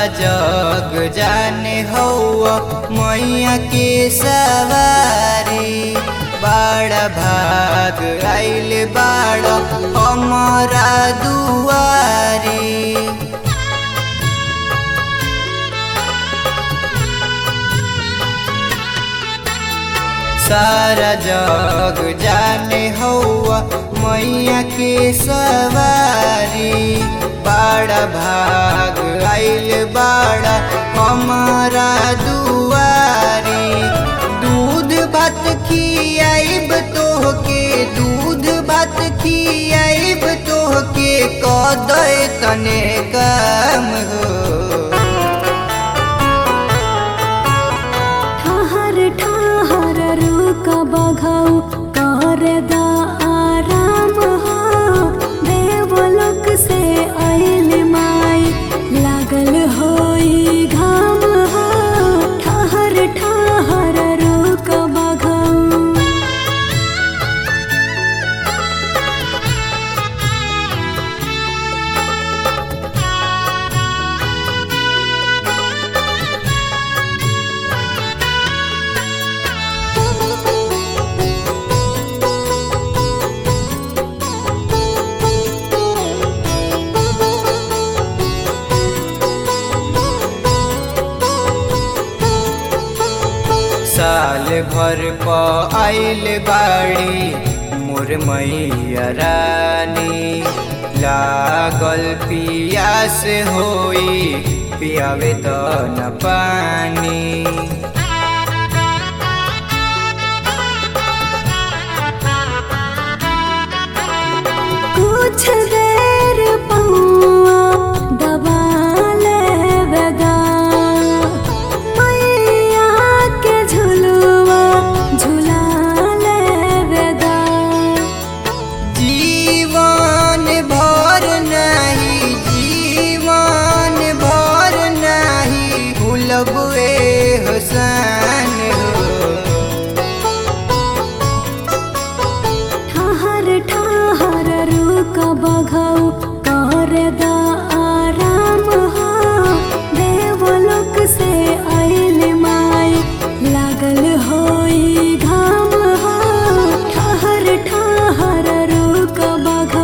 जग जाने हौआ मैया के सवारी बड़ा भाग आइल बाड़ा हमारा दुआरी सारा जग जाने हौआ मैया के सवारी बड़ा भाग आइल बाड़ा हमारा दुआरी दूध भात खियाइब तोहके दूध भात खियाइब तोहके कदय तने काम हो ठहर ठहर रुक बघौ कर दा आराम हो देवलोक से आइल माई लागल होई घाम हो ठहर ठहर रुक बघौ साल भर प आइल बाड़ी मोर मैया रानी लागल पियास होई पियावे त न पानी कुछ देर पौआ दबा लेवेगा मैया के झुलुआ झुला लेवेगा जीवन भर नहीं जीवन भर नहीं भूलब ए हुसन हो ठहर ठहर रुक बघौ कर दा आराम हो देवलोक से आइल माई लागल होई घाम हो ठहर ठहर रुक बघौ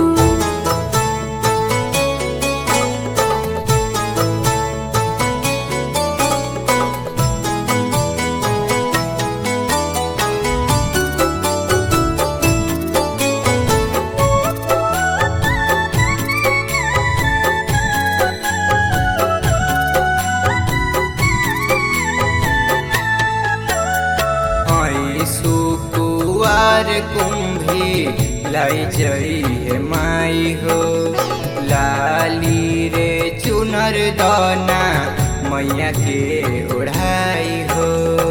आई सुकुआर कुंभी लाई जई है माई हो लाली रे चुनर दाना मैया के ओढ़ाई हो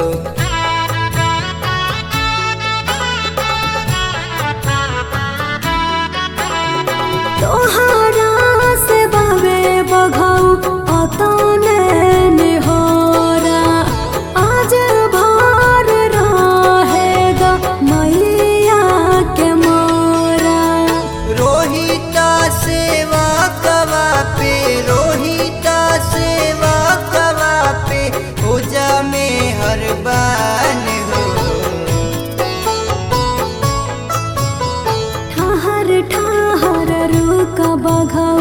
तोहरा से बाबे बघौ अतने निहोरा आज भर रहेगा मैया के मोरा रोहिता सेवा कवा पे रोहिता सेवा कवा पे पूजा में हर बान हो ठहर ठहर रुक बघौ